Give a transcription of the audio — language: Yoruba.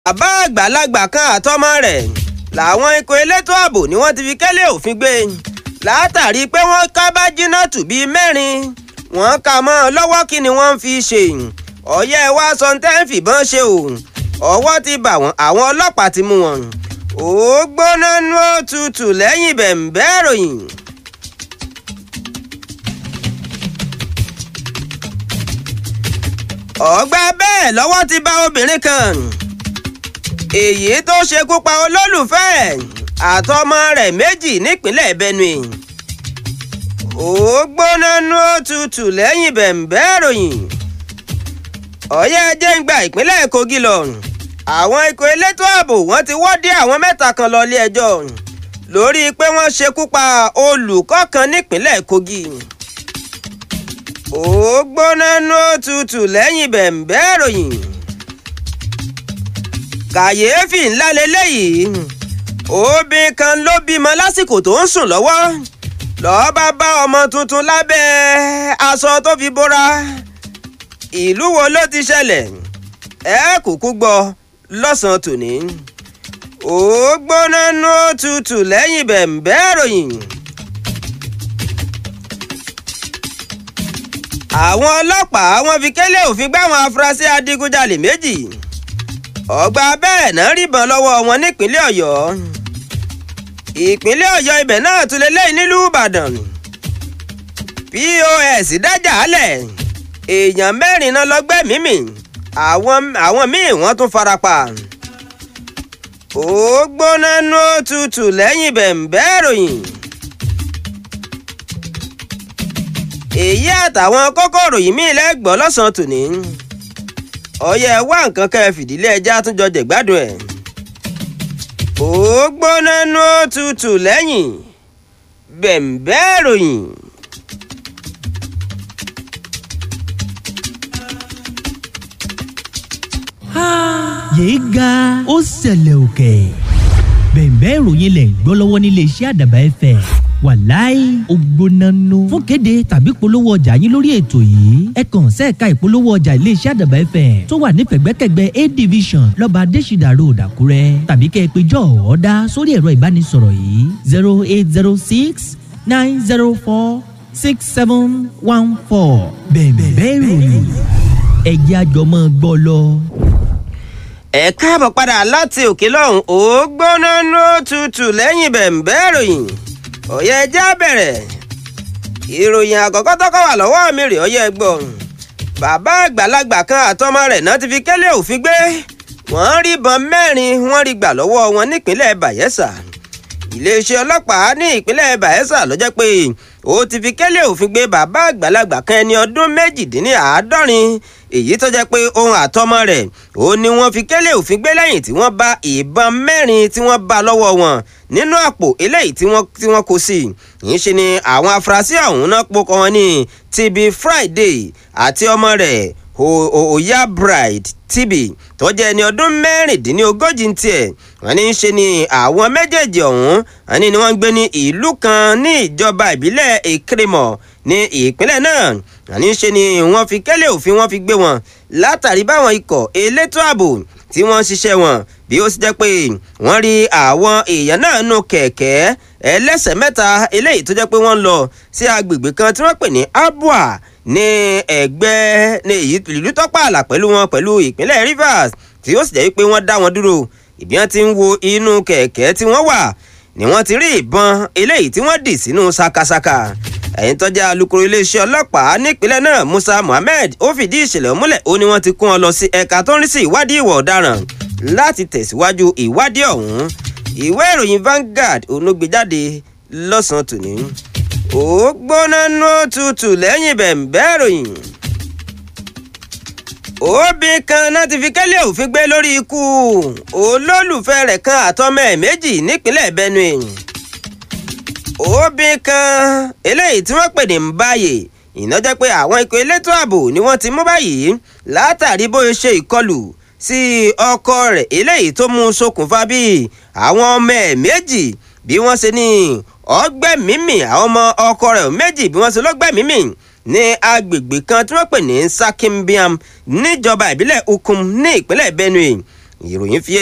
bàbá àgbàlagbà kan àtọmọ rẹ̀ làwọn ikọ̀ elétò ààbò ni wọ́n ti fi kẹ́lẹ́ òfin gbé látàrí pé wọ́n ká Bájínátù bíi mẹ́rin wọ́n kà mọ́ ọ lọ́wọ́ kí ni wọ́n ń fi ṣe ọ̀yẹ́ wa sọ tẹ́ ń fìbọn ṣe o ọwọ́ ti bà wọ́n àwọn ọlọ́pàá ti mú wọn ó gbóná nú òtútù lẹ́yìn bẹ̀m̀bẹ́ ìròyìn. ọgbà bẹ́ẹ̀ lọ́wọ́ ti bá obìnrin kan èyí tó ṣekú pa olólùfẹ́ àtọmọ rẹ̀ méjì nípínlẹ̀ Benue ó gbóná nú òtútù lẹ́yìn bẹ̀m̀bẹ́ ìròyìn ọ̀yẹ́ ẹjẹ́ ń gba ìpínlẹ̀ Kogi lọ àwọn ikọ̀ elétò ààbò wọ́n ti wọ́ dé àwọn mẹ́ta kan lọ ilé ẹjọ́ lórí pé wọ́n ṣekú pa olùkọ́ kan nípínlẹ̀ Kogi ó gbóná nú òtútù lẹ́yìn bẹ̀m̀bẹ́ ìròyìn kàyééfì ńlá leléyìí obìnrin kan ló bímọ lásìkò tó ń sùn lọ́wọ́ lọ́ọ́ bá bá ọmọ tuntun lábẹ́ aṣọ tó fi bóra ìlú wo ló ti ṣẹlẹ̀ ẹ kúkú gbọ́ lọ́sàn-án tòní ó gbóná nú òtútù lẹ́yìn bẹ̀m̀bẹ́ ìròyìn. àwọn ọlọ́pàá wọ́n fi kélé òfin gbá àwọn afurasí adigunjalè méjì ọgbà bẹ́ẹ̀ náà ríbọn lọ́wọ́ wọn nípínlẹ̀ ọ̀yọ́ ìpínlẹ̀ ọ̀yọ́ ibẹ̀ náà tún lélẹ́yìn nílùú ìbàdàn pos dájà álẹ̀ èèyàn mẹ́rin náà lọ́gbẹ́ mímì àwọn àwọn míì wọ́n tún farapa ó gbóná nú òtútù lẹ́yìn bẹ̀m̀bẹ́ ìròyìn. èyí àtàwọn kókòrò yìí mí lẹ́gbọ́n lọ́sàn-án tòní ọyẹ wá nǹkan kẹ́ ẹ fìdílé ẹja tún jọ jẹ̀gbádùn ẹ̀ ó gbóná nú òtútù lẹ́yìn bẹ̀m̀bẹ́ ìròyìn. yéé ga ó ṣẹlẹ̀ òkè bẹ̀m̀bẹ́ ìròyìn lẹ̀ ń gbọ́ lọ́wọ́ nílé iṣẹ́ àdàbà ẹ̀fẹ̀ wàláì ògbónánú fún kéde tàbí polówó ọjà yín lórí ètò yìí ẹ kàn sẹ́ẹ̀ka ìpolówó ọjà iléeṣẹ́ àdàbà ẹ̀fẹ̀ tó wà ní pẹ̀gbẹ́kẹ̀gbẹ́ a division lọ́ba adésìdà road àkúrẹ́ tàbí kẹ́ ẹ pé jọ́ ọ̀ọ́dá sórí ẹ̀rọ ìbánisọ̀rọ̀ yìí zero eight zero six nine zero four six seven one four bẹ̀m̀bẹ́ ìròyìn ẹ̀jẹ̀ àjọmọ́ gbọ́ lọ ẹ káàbọ̀ padà láti òkè lọ́hùn ó gbóná nú òtútù lẹ́yìn bẹ̀m̀bẹ́ ìròyìn ọ̀yẹ́ ẹjẹ́ bẹ̀rẹ̀ ìròyìn àkọ́kọ́ tọ́kọ́ wà lọ́wọ́ mi rè ọyẹ́ gbọ́ bàbá àgbàlagbà kan àtọmọ rẹ̀ náà ti fi kélé òfin gbé wọ́n rí ìbọn mẹ́rin wọ́n rí gbà lọ́wọ́ wọn nípínlẹ̀ Bayelsa iléeṣẹ́ ọlọ́pàá ní ìpínlẹ̀ Bayelsa ló jẹ́ pé ó ti fi kélé òfin gbé bàbá àgbàlagbà kan ẹni ọdún méjìdínláàádọ́rin èyí tó jẹ́ pé ohun àtọmọ rẹ̀ ó ní wọ́n fi kélé òfin gbé lẹ́yìn tí wọ́n bá ìbọn mẹ́rin tí wọ́n bá lọ́wọ́ wọn nínú àpò eléyìí tí wọ́n tí wọ́n kó sí yìí ṣe ni àwọn afurasí ọ̀hún náà pokọ wọn ní TB Friday àti ọmọ rẹ̀ Oya Bride TB tó jẹ́ ẹni ọdún mẹ́rìndínlógójì ń tiẹ̀ wọ́n ní í ṣe ni àwọn méjèèjì ọ̀hún wọ́n ní ni wọ́n ń gbé ní ìlú kan ní ìjọba ìbílẹ̀ Èkìrìmọ̀ ní ìpínlẹ̀ náà wọ́n ní í ṣe ni wọ́n fi kẹ́lẹ́ òfin wọ́n fi gbé wọn látàrí báwọn ikọ̀ elétò ààbò tí wọ́n ń ṣiṣẹ́ wọn bí ó sì jẹ́ pé wọ́n rí àwọn èèyàn náà nù kẹ̀kẹ́ ẹlẹ́sẹ̀ mẹ́ta eléyìí tó jẹ́ pé wọ́n lọ sí agbègbè kan tí wọ́n pè ní Abua ní ẹgbẹ́ ní ìlú tọ́pàlà pẹ̀lú wọn pẹ̀lú ìpínlẹ̀ Rivers tí ó sì jẹ́ pé wọ́n dá wọn dúró ìbí wọn ti ń wo inú kẹ̀kẹ́ tí wọ́n wà ni wọ́n ti rí ìbọn eléyìí tí wọ́n dì sínú sakasaka ẹ̀yìn tọ́jà alukoro iléeṣẹ́ ọlọ́pàá nípínlẹ̀ náà Musa Muhammed ó fìdí ìṣẹ̀lẹ̀ múlẹ̀ ó ní wọ́n ti kún ọ lọ sí ẹ̀ka tó ń rí sí ìwádìí ìwà ọ̀daràn láti tẹ̀síwájú ìwádìí ọ̀hún ìwé ìròyìn Vanguard onúgbèjáde lọ́sàn-án tòní ó gbóná nú òtútù lẹ́yìn bẹ̀m̀bẹ́ ìròyìn obìnrin kan náà ti fi kẹ́lẹ́ òfin gbé lórí ikú olólùfẹ́ rẹ̀ kan àtọmọ ẹ̀ méjì nípínlẹ̀ Benue obìnrin kan eléyìí tí wọ́n pè ní Mbaye iná jẹ́ pé àwọn ikọ̀ elétò ààbò ni wọ́n ti mú báyìí látàrí bó ṣe ìkọlù sí ọkọ rẹ̀ eléyìí tó mú ṣokùnfà bí àwọn ọmọ ẹ̀ méjì bí wọ́n ṣe ní ọgbẹ́mímì àwọn ọmọ ọkọ rẹ̀ méjì bí wọ́n ṣe lọ́gbẹ́mímì ní agbègbè kan tí wọ́n pè ní Sakimbiam níjọba ìbílẹ̀ Ukum ní ìpínlẹ̀ Benue ìròyìn fi